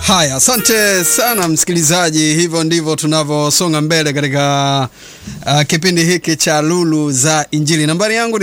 Haya, asante sana msikilizaji, hivyo ndivyo tunavyosonga mbele katika uh, kipindi hiki cha Lulu za Injili. Nambari yangu ni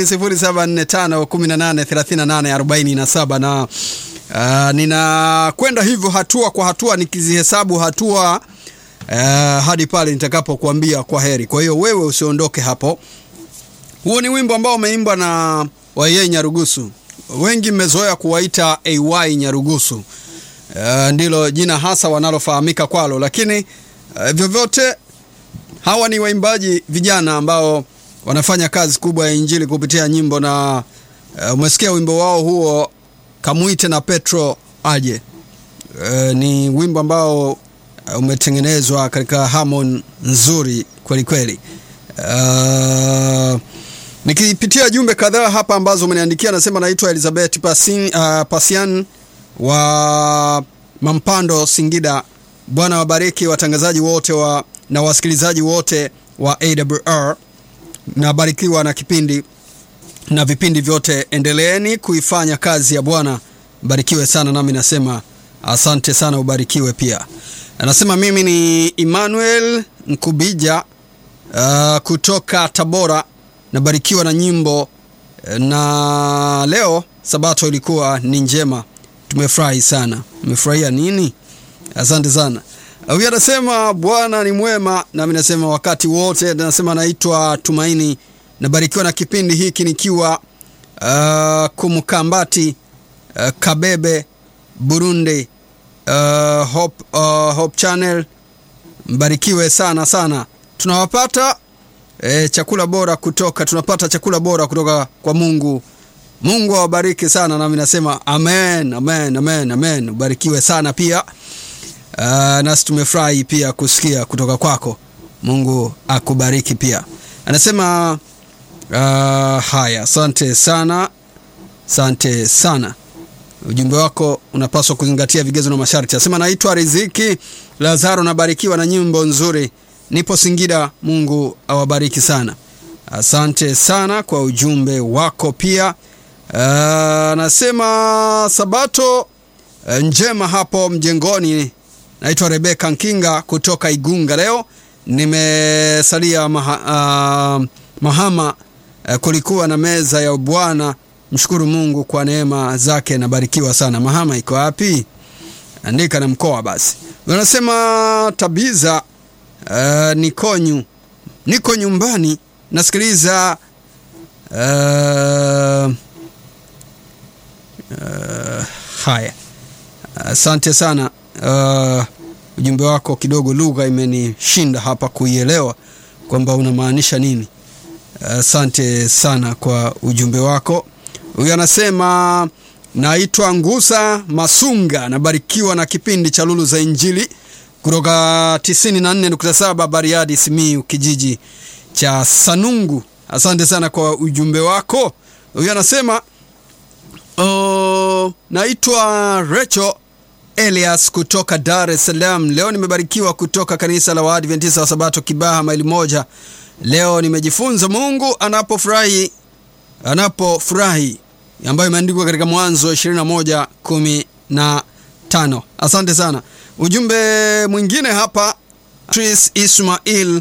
0745183847 na uh, ninakwenda hivyo hatua kwa hatua nikizihesabu hatua uh, hadi pale nitakapokuambia kwa heri. Kwa hiyo wewe usiondoke hapo. Huo ni wimbo ambao umeimbwa na Waye Nyarugusu, wengi mmezoea kuwaita AY Nyarugusu. Uh, ndilo jina hasa wanalofahamika kwalo, lakini uh, vyovyote hawa ni waimbaji vijana ambao wanafanya kazi kubwa ya injili kupitia nyimbo, na uh, umesikia wimbo wao huo Kamwite na Petro aje. Uh, ni wimbo ambao uh, umetengenezwa katika harmony nzuri kweli kweli. Uh, nikipitia jumbe kadhaa hapa ambazo umeniandikia, nasema naitwa Elizabeth Pasin, uh, Pasian wa Mampando Singida. Bwana wabariki watangazaji wote wa, na wasikilizaji wote wa AWR. Nabarikiwa na kipindi na vipindi vyote, endeleeni kuifanya kazi ya Bwana. Barikiwe sana, nami nasema asante sana, ubarikiwe pia. Anasema mimi ni Emmanuel Nkubija uh, kutoka Tabora. Nabarikiwa na nyimbo na leo Sabato ilikuwa ni njema tumefurahi sana. Umefurahia nini? Asante sana. Huyu anasema Bwana ni mwema, nami nasema wakati wote. Nasema naitwa Tumaini, nabarikiwa na kipindi hiki nikiwa uh, Kumkambati uh, Kabebe, Burundi. Uh, Hope, uh, Hope Channel, mbarikiwe sana sana. Tunawapata eh, chakula bora kutoka tunapata chakula bora kutoka kwa Mungu. Mungu awabariki sana, nami nasema amen, amen, amen, amen. Ubarikiwe sana pia. Uh, nasi tumefurahi pia kusikia kutoka kwako. Mungu akubariki pia. Anasema uh, haya, asante sana, asante sana. Ujumbe wako unapaswa kuzingatia vigezo na masharti. Anasema naitwa Riziki Lazaro, nabarikiwa na nyimbo nzuri, nipo Singida. Mungu awabariki sana. Asante sana kwa ujumbe wako pia. Anasema uh, sabato uh, njema hapo mjengoni. Naitwa Rebeka Nkinga kutoka Igunga. Leo nimesalia maha, uh, Mahama. Uh, kulikuwa na meza ya Bwana. Mshukuru Mungu kwa neema zake, nabarikiwa sana. Mahama iko wapi? Andika na mkoa basi. Anasema Tabiza uh, nikonyu niko nyumbani nasikiliza uh, Uh, haya, asante uh, sana uh, ujumbe wako kidogo, lugha imenishinda hapa kuielewa kwamba unamaanisha nini. Asante uh, sana kwa ujumbe wako. Huyu anasema naitwa Ngusa Masunga, nabarikiwa na kipindi cha Lulu za Injili kutoka 94.7 Bariadi, Simiyu, kijiji cha Sanungu. Asante sana kwa ujumbe wako. Huyu anasema Uh, naitwa Recho Elias kutoka Dar es Salaam. Leo nimebarikiwa kutoka kanisa la Waadventista wa Sabato Kibaha maili moja. Leo nimejifunza Mungu anapofurahi anapofurahi, ambayo imeandikwa katika Mwanzo 21:15. Asante sana. Ujumbe mwingine hapa Tris Ismail,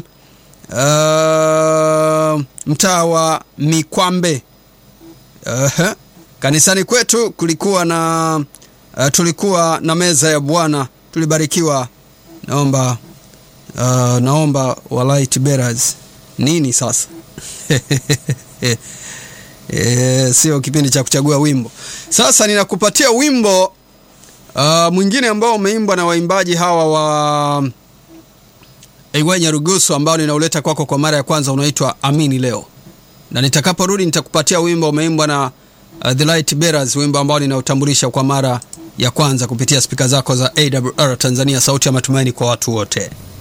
uh, mtaa wa Mikwambe. uh-huh. Kanisani kwetu kulikuwa na uh, tulikuwa na meza ya Bwana, tulibarikiwa. Naomba uh, naomba walight bearers nini sasa? E, sio kipindi cha kuchagua wimbo. Sasa ninakupatia wimbo uh, mwingine ambao umeimbwa na waimbaji hawa wa AY Nyarugusu ambao ninauleta kwako kwa mara ya kwanza, unaitwa Amini Leo, na nitakaporudi nitakupatia wimbo umeimbwa na Uh, The Light Bearers, wimbo ambao ninautambulisha kwa mara ya kwanza kupitia spika zako za AWR Tanzania, sauti ya matumaini kwa watu wote.